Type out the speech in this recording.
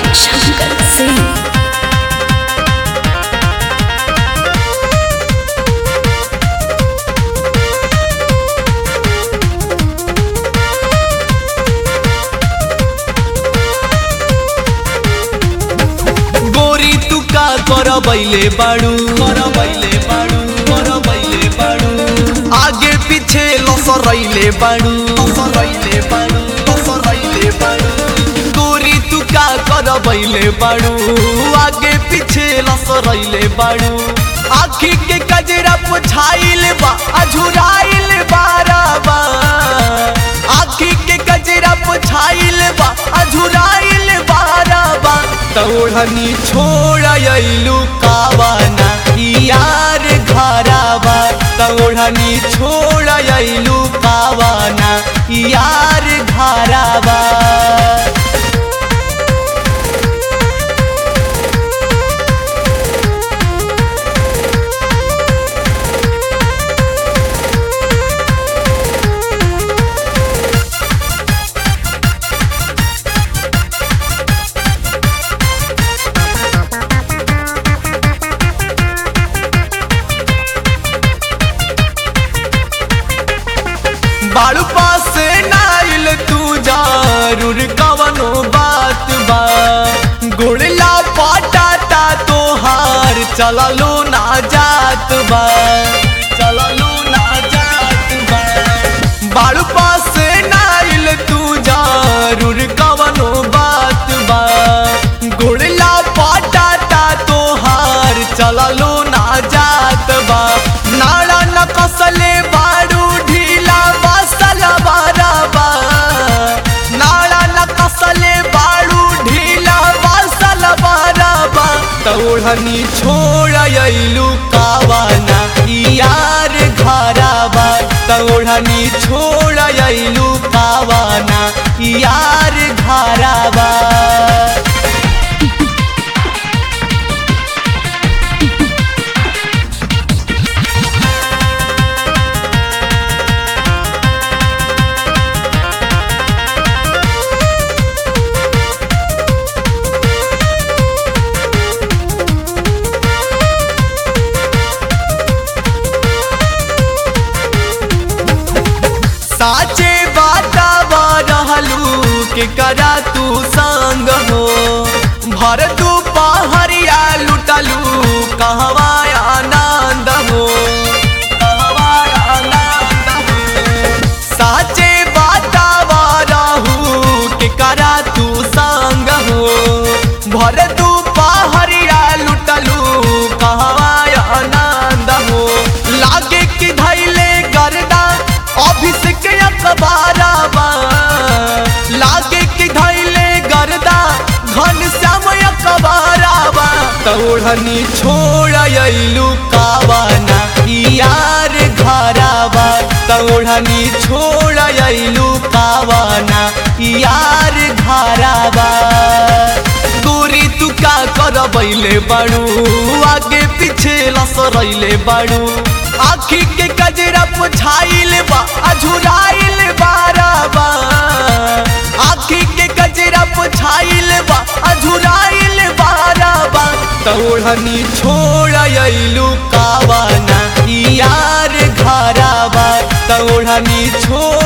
शंकर सिंह गोरी तू का कर बैले बाड़ू कर बैले बाड़ू कर बैले बाड़ू आगे पीछे लसरैले बाड़ू लसरैले बाड़ू लसरैले बाड़ू गोरी तू का कर बैले बाड़ू आगे पीछे लसरैले बाड़ू आखी के कजरा पुछाइल बा अझुराइल बाराबा आखी के कजरा पुछाइल बा अझुराइल बाराबा तौड़नी छोड़लू कावाना यार घराबा तौड़नी छोड़लू कावाना यार घराबा बाड़ू पास नाइल तू जरूर कवनो बात बा गुड़ला पटाता तोहार चललो ना जात बा चललो ना जात बा बाड़ू पास नाइल तू जरूर कवनो बात बा गुड़ला पटाता तोहार चललो ना जात बा नाड़ा न कसले बाड़ू ढीला बसल बाराबा नाड़ा न कसले बाड़ू ढीला बसल बाराबा तौड़नी छोड़लू कावाना यार घराबा तौड़नी छोड़लू कावाना यार घराबा साचे बातावा रहलू के करा तू संग हो भर तू पहरिया लुटलू कहवा आनंद हो कहवा आनंद हो साचे बातावा रहू के करा तू संग हो भर तू पहरिया लुटलू कहवा आनंद हो लागे कि धैले गर्दा अभिषेक अखबाराबा लागे कि धैले गर्दा घन श्याम अखबाराबा तौड़नी छोड़लू कावाना यार घराबा तौड़नी छोड़लू कावाना यार घराबा गोरी तू का कर बैले बाड़ू आगे पीछे लसरैले बाड़ू आखी के कजरा पुछाइल बा अझुराइल बाराबा आखी के कजरा पुछाइल बा अझुराइल बाराबा तौड़नी छोड़लू कावाना यार घराबा तौड़नी छोड़